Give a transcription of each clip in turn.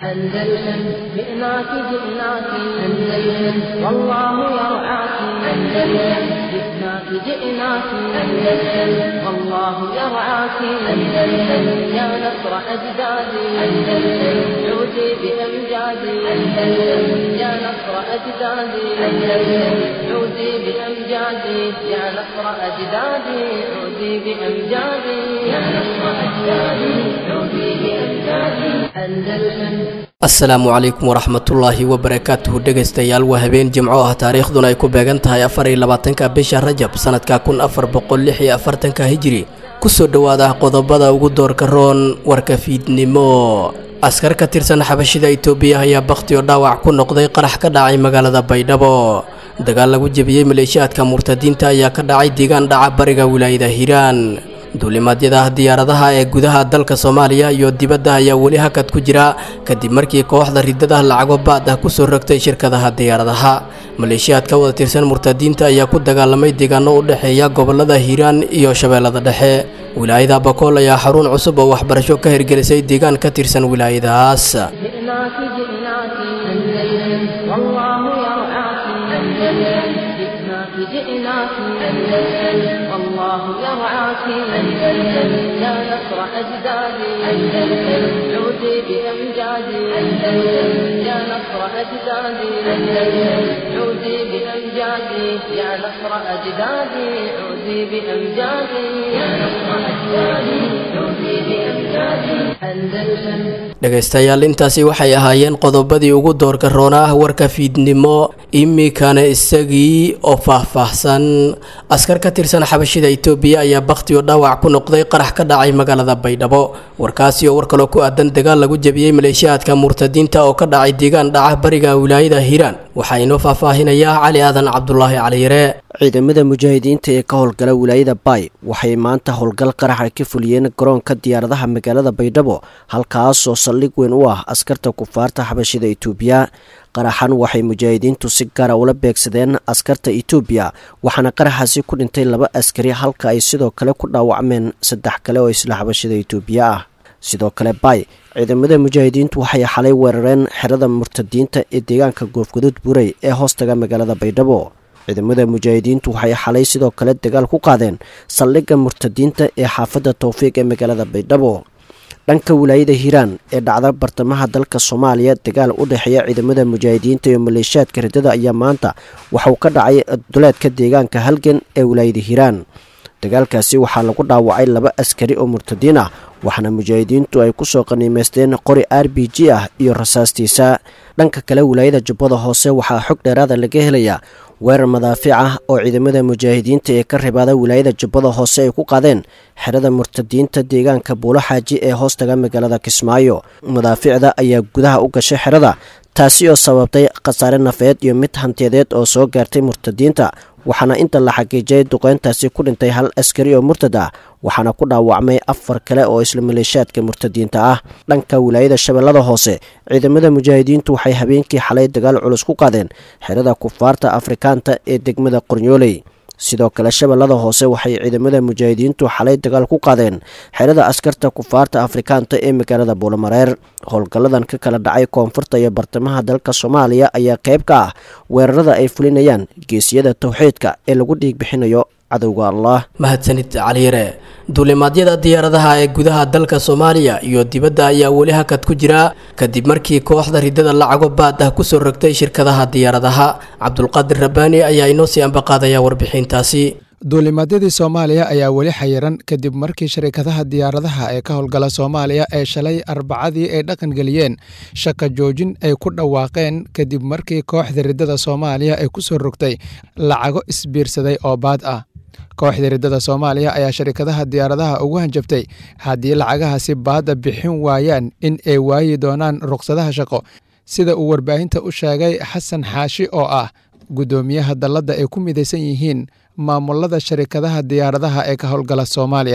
أندلسن جئناك جئناك أندلسن والله يرعاك أندلسن جئناك جئناك أندلسن والله يرعاك أندلسن يا نصر أجدادي أندلسن عودي بأمجادي أندلسن يا نصر أجدادي أندلسن عودي بأمجادي يا نصر أجدادي عودي بأمجادي يا نصر أجدادي عودي بأمجادي أندلسن asalaamu calaykum waraxmatullaahi wabarakaatuhu dhegaystayaal waa habeen jimco ah taariikhduna ay ku beegan tahay afar iyo labaatanka bisha rajab sanadka kun afar boqol lix iyo afartanka hijiri kusoo dhowaada qodobada ugu doorka roon warka fiidnimo askar ka tirsan xabashida itoobiya ayaa bakhti oo dhaawac ku noqday qarax ka dhacay magaalada baydhabo dagaal lagu jebiyey maleeshiyaadka murtadiinta ayaa ka dhacay deegaan dhaca bariga wilaayada hiiraan duulimaadyada diyaaradaha ee gudaha dalka soomaaliya iyo dibadda ayaa weli hakad ku jira kadib markii kooxda ridada lacago baad ah kusoo rogtay shirkadaha diyaaradaha maleeshiyaad ka wada tirsan murtadiinta ayaa ku dagaalamay deegaano u dhexeeya gobolada hiiraan iyo shabeellada dhexe wilaayada bakool ayaa xarun cusub oo waxbarasho ka hirgelisay deegaan ka tirsan wilaayadahaas جئناك جئناك أندلسن والله يرعاك أندلسن جئناك جئناك أندلسن والله يرعاك أندلسن يا نصر أجدادي أندلسن عودي بأمجادي أندلسن يا نصر أجدادي أندلسن عودي بأمجادي يا نصر أجدادي عودي بأمجادي يا نصر أجدادي عودي بأمجادي أندلسن dhegaystayaal intaasi waxay ahaayeen qodobadii ugu doorka roona ah warka fiidnimo iminkana isagii oo faahfaahsan askar ka tirsan xabashida itoobiya ayaa bakhti oo dhaawac ku noqday qarax ka dhacay magaalada baydhabo warkaasi oo war kaloo ku aadan dagaal lagu jebiyey maleeshiyaadka murtadiinta oo ka dhacay deegaan dhaca bariga wilaayada hiiraan waxaa inoo faahfaahinayaa cali aadan cabdulaahi caliyare ciidamada mujaahidiinta ee ka howlgala wilaayada baay waxay maanta howlgal qaraxa ka fuliyeen garoonka diyaaradaha magaalada baydhabo halkaasoo saldhig weyn u ah askarta kufaarta xabashida itoobiya qaraxan waxay mujaahidiintu si gaara ula beegsadeen askarta itoobiya waxaana qaraxaasi ku dhintay laba askari halka ay sidoo kale ku dhaawacmeen saddex kale oo isla xabashida itoobiya ah sidoo kale baay ciidamada mujaahidiintu waxay xalay weerareen xerada murtadiinta ee deegaanka goofgaduud burey ee hoostaga magaalada baydhabo ciidamada mujaahidiintu waxay xalay sidoo kale dagaal ku qaadeen saldhigga murtadiinta ee xaafadda towfiiq ee magaalada baydhabo dhanka wilaayada hiiraan ee dhacda bartamaha dalka soomaaliya dagaal u dhexeeya ciidamada mujaahidiinta iyo maleeshiyaadka ridada ayaa maanta waxauu ka dhacay duleedka deegaanka halgan ee wilaayada hiiraan dagaalkaasi waxaa lagu dhaawacay laba askari oo murtadiin ah waxaana mujaahidiintu ay kusoo qaniimeysteen qori r b g ah iyo rasaastiisa dhanka kale wilaayada jubbada hoose waxaa xog dheeraada laga helayaa weerar madaafiic ah oo ciidamada mujaahidiinta ee ka ribaada wilaayada jubbada hoose ay ku qaadeen xerada murtadiinta deegaanka buulo xaaji ee hoostaga magaalada kismaayo madaafiicda ayaa gudaha u gashay xerada taasi oo sababtay khasaare nafeed iyo mid hantiyadeed oo soo gaartay murtadiinta waxaana inta la xaqiijiyay duqeyntaasi ku dhintay hal askari oo murtad ah waxaana ku dhaawacmay afar kale oo isla maleeshiyaadka murtadiinta ah dhanka wilaayada shabeellada hoose ciidamada mujaahidiintu waxay habeenkii xalay dagaal culus ku qaadeen xerada kufaarta afrikaanta ee degmada qornyooley sidoo kale shabeellada hoose waxay ciidamada mujaahidiintu xalay dagaal ku qaadeen xerada askarta kufaarta afrikaanta ee magaalada buulamareer howlgalladan ka kala dhacay koonfurta iyo bartamaha dalka soomaaliya ayaa qayb ka ah weerarada ay fulinayaan geesiyada towxiidka ee lagu dhiig bixinayo cadowga allah mahadsanid caliyare duulimaadyada diyaaradaha ee gudaha dalka soomaaliya iyo dibadda ayaa weli hakad ku jira kadib markii kooxda ridada lacago baad ah kusoo rogtay shirkadaha diyaaradaha cabdulqaadir rabbaani ayaa inoo sii ambaqaadaya warbixintaasi duulimaadyadii soomaaliya ayaa weli xayiran kadib markii shirkadaha diyaaradaha ee ka howlgala soomaaliya ee shalay arbacadii ay dhaqangeliyeen shaka joojin ay ku dhawaaqeen kadib markii kooxda ridada soomaaliya ay kusoo rogtay lacago isbiirsaday oo baad ah kooxda ridada soomaaliya ayaa shirkadaha diyaaradaha ugu hanjabtay haddii lacagahaasi baadda bixin waayaan in ay waayi doonaan ruqsadaha shaqo sida uu warbaahinta u sheegay xasan xaashi oo ah guddoomiyaha dalladda ay ku midaysan yihiin maamulada sharikadaha diyaaradaha ee ka howlgala soomaaliya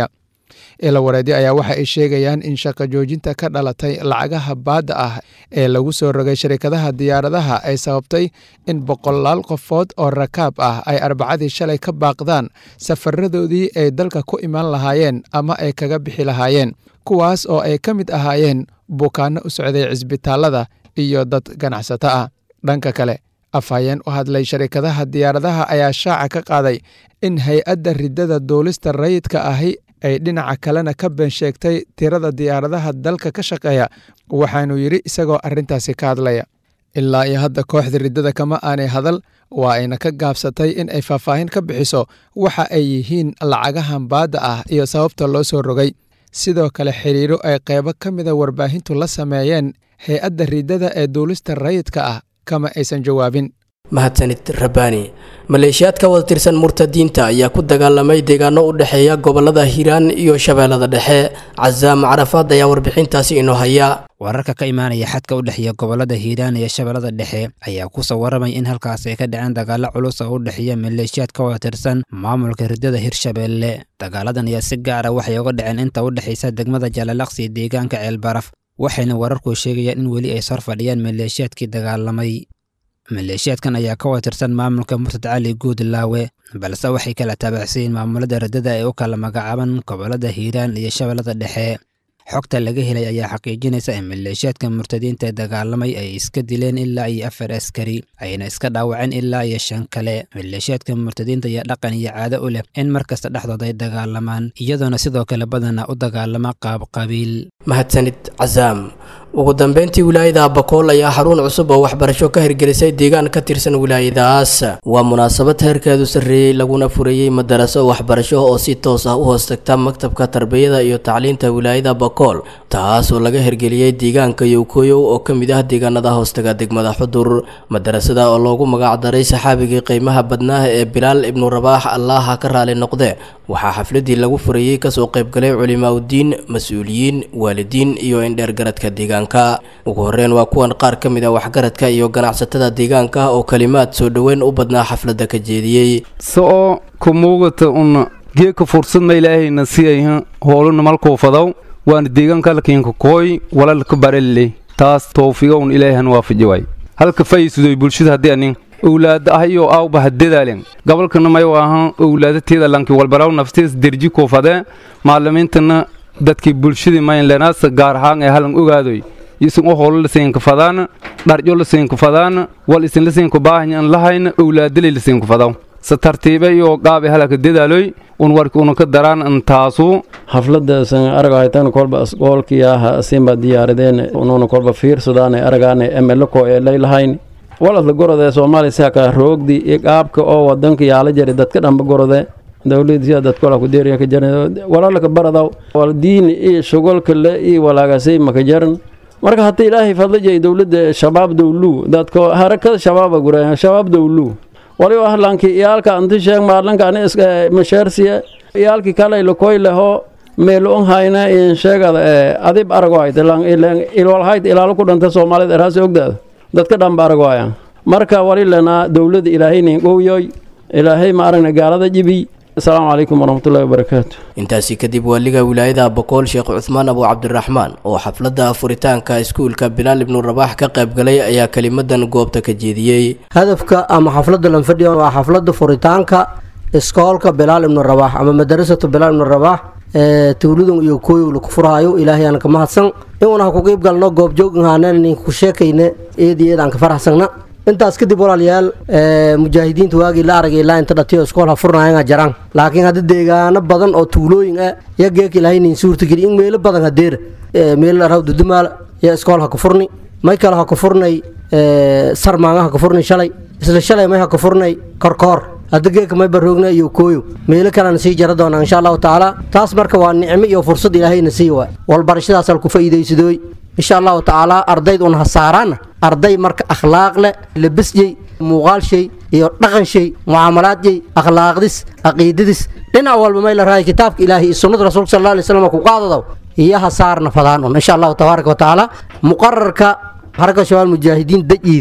ila wareedi ayaa waxa ay sheegayaan in shaqo joojinta ka dhalatay lacagaha baadda ah ee lagu soo rogay sharikadaha diyaaradaha ay sababtay in boqolaal qofood oo rakaab ah ay arbacadii shalay ka baaqdaan safaradoodii ay dalka ku imaan lahaayeen ama ay kaga bixi lahaayeen kuwaas oo ay ka mid ahaayeen bukaanno u socday cisbitaalada iyo dad ganacsato ah dhanka kale afhayeen u hadlay sharikadaha diyaaradaha ayaa shaaca ka qaaday in hay-adda riddada duulista rayidka ahi ay dhinaca kalena ka been sheegtay tirada diyaaradaha dalka ka shaqeeya waxaanuu yidhi isagoo arrintaasi ka hadlaya ilaa iyo hadda kooxda riddada kama aanay hadal waa ayna ka gaabsatay in ay faahfaahin ka bixiso waxa ay yihiin lacagahan baadda ah iyo sababta loo soo rogay sidoo kale xiriiro ay qeybo ka mida warbaahintu la sameeyeen hay-adda riddada ee duulista rayidka ah kama aysan jawaabin mahadsanid rabbaani maleeshiyaad ka wada tirsan murtadiinta ayaa ku dagaalamay deegaano u dhexeeya gobolada hiiraan iyo shabeellada dhexe casaam carafaad ayaa warbixintaasi inoo haya wararka ka imaanaya xadka u dhexeeya gobolada hiiraan iyo shabeellada dhexe ayaa ku soo waramay in halkaas ay ka dhaceen dagaalo culus oo u dhexeeya maleeshiyaad ka wada tirsan maamulka riddada hirshabeelle dagaaladan ayaa si gaara waxay uga dhaceen inta u dhexaysa degmada jaalalaqsi iyo deegaanka ceelbaraf waxayna wararku sheegayaan in weli ay sor fadhiyaan maleeshiyaadkii dagaalamay maleeshiyaadkan ayaa ka wada tirsan maamulka murtad cali guudlaawe balse waxay kala taabacsiyiin maamulada riddada ee u kala magacaaban gobolada hiiraan iyo shabeellada dhexe xogta laga helay ayaa xaqiijinaysa in maleeshiyaadka murtadiinta dagaalamay ay iska dileen ilaa iyo afar askari ayna iska dhaawaceen ilaa iyo shan kale maleeshiyaadka murtadiinta ayaa dhaqan iyo caado u leh in mar kasta dhexdooda ay dagaalamaan iyadoona sidoo kale badana u dagaalama qaab qabiil mahadsanid casaam ugu dambeyntii wilaayada abakool ayaa xarun cusub oo waxbarasho ka hirgelisay deegaan ka tirsan wilaayadaas waa munaasabad heerkeedu sarreeyey laguna fureeyey madaraso waxbarasho oo si toos ah u hoostagta maktabka tarbiyada iyo tacliinta wilaayada bakool taas oo laga hirgeliyey deegaanka yowkoyow oo ka mid ah deegaanada hoostaga degmada xudur madarasada oo loogu magacdaray saxaabigii qiimaha badnaaha ee bilaal ibnu rabaax allaaha ka raali noqde waxaa xafladii lagu furayey kasoo qaybgalay culimaaudiin mas-uuliyiin waalidiin iyo indheergaradka deegaanka ugu horreyn waa kuwan qaar ka mid a waxgaradka iyo ganacsatada deegaanka oo kalimaad soo dhoweyn u badnaa xafladda ka jeediyey so'o ka muuqata un geeka fursad ma ilaahayna siyayha hooluna malkuufadaw waana deegaanka halkiinka kooy walalka barelle taas towfiga un ilaahan waafaji waay halka fayisudoy bulshada haddii anin owlaada ah iyo aawba hadadaalen gobolkana may waahan owlaadateeda lanki walbaraw naftees derji kuufadee maalimiintana dadkii bulshadii maynlenaasa gaar ahaan ee halan ogaadoy isin u holo lasiinka fadaana dharjo lasiinka fadaana wal isin lasiinka baahanyan lahayna owlaadalay lasiinka fadaw se tartiibe iyo gaabe halaka dadaaloy un warki una ka daraan an taasu xafladaasan aragahaytan kolba asgoolkiyaha asinba diyaaradeen ununa kolba fiirsadaane aragaane emeloko ee laylahayn waladla gorode soomaaliya saka roogdi iyo qaabka oo wadanka yaala jari dadka dhamba gorode dowladii dadkola ku deeriya ka jaran walaalka baradaw wal diin iyo shugolka le iyo walaagasay maka jaran marka hadda ilaahay fadla jay dowladda shabaab dowlu dadko harakada shabaaba gura shabaab dowlu waliba ahlanki iyaalka anti sheeg maalanka ani masheersiya iyaalki kale lakoy leho meelo on hayna in sheegada adib arago hayta ilwal hayt ilaalo ku dhanta soomaalida eraasi ogdaada dadka dhanba arago haya marka wali lenaa dowladda ilaahaynin gowyoy ilaahay ma aragna gaalada jibi asalaamu calaykum waraxmatullahi wabarakaatu intaasi kadib waaliga wilaayada boqool sheekh cuthmaan abu cabdiraxmaan oo xafladda furitaanka iskuulka bilaal ibnu rabaax ka qaybgalay ayaa kelimadan goobta ka jeediyey hadafka ama xafladda lanfadhiya waa xafladda furitaanka iskoolka bilaal ibnu rabaax ama madarasatu bilaal ibnu rabaax ee tuuladun iyo kooyow laku furhaayo ilaahay aan ka mahadsan inuuna ha ku qeyb galno goobjooghaaneen ku sheekayne eed iyo eed aan ka faraxsagna intaas kadib walaalayaal mujaahidiinta waagii la aragay ilaa inta dhatiyo iskool ha furnaayanga jaraan laakiin hadda deegaano badan oo tuulooyin ah ya geek ilahaynin suurtageli in meelo badan hadeer meelo raw dudumaal ya iskool ha ku furni may kale ha ku furnay sarmaanga ha ku furni shalay isla shalay may ha ku furnay korkoor hadda geeka may baroogna iyo kooyo meelo kalena sii jara doonaa insha allahu tacaala taas marka waa nicmo iyo fursad ilaahayna sii waa walbarashadaasal ku faa'iidaysadooy insha allahu tacaala ardayd un ha saaraana arday marka akhlaaq leh labasjey muuqaal shay iyo dhaqan shay mucaamalaad jey akhlaaqdis caqiidadis dhinac walba may la raaya kitaabka ilaahay iyo sunnada rasuulka sal alla alay slam ku qaadadaw iyo ha saarna fadaan un insha allahu tabaaraka wa tacaala muqararka xaraka shabaal mujaahidiin dajiidi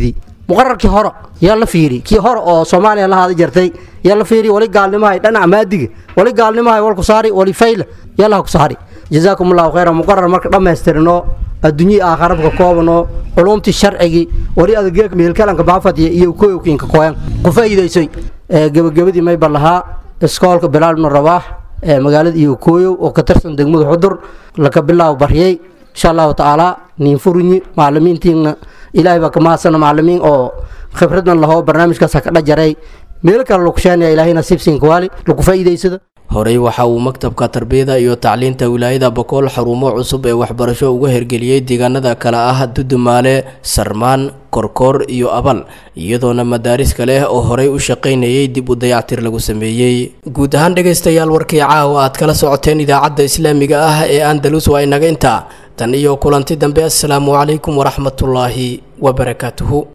muqararkii hore yaa la fiiri kii hore oo soomaaliya la haada jartay yaa la fiiri wali gaalnimahay dhanaca maadiga wali gaalnimahay walku saari wali fayla yaa laha ku saari jazaakum allahu khayra muqarar marka dhammaystirno adduunyii aakharabka koobano culumtii sharcigii wali adageek meelkalanka baafadiya iyo koyowkiinka koyan ku faa'iidaysay gebagabadii mayba lahaa iskoolka bilaal ibnu rabaax ee magaalada iyo kooyow oo ka tirsan degmada xudur laka bilaabo baryay insha allahu tacaala niin furunyi macalimiintiina ilaahay baa ka mahadsana macalimiin oo khibradan lahoo barnaamijkaas ka dhajaray meel kale lagu sheenaya ilaahay nasiibsiinka waali lagu faa'iidaysada horey waxa uu maktabka tarbiyada iyo tacliinta wilaayada bokool xarumo cusub ee waxbarasho uga hergeliyey deegaanada kale ah dudumaale sarmaan korkoor iyo abal iyadoona madaaris kale oo horey u shaqaynayay dib u dayactir lagu sameeyey guud ahaan dhegaystayaal warkii caawa aad kala socoteen idaacadda islaamiga ah ee andalus waa inaga intaa tan iyo kulanti dambe assalaamu calaykum waraxmatullaahi wabarakaatuhu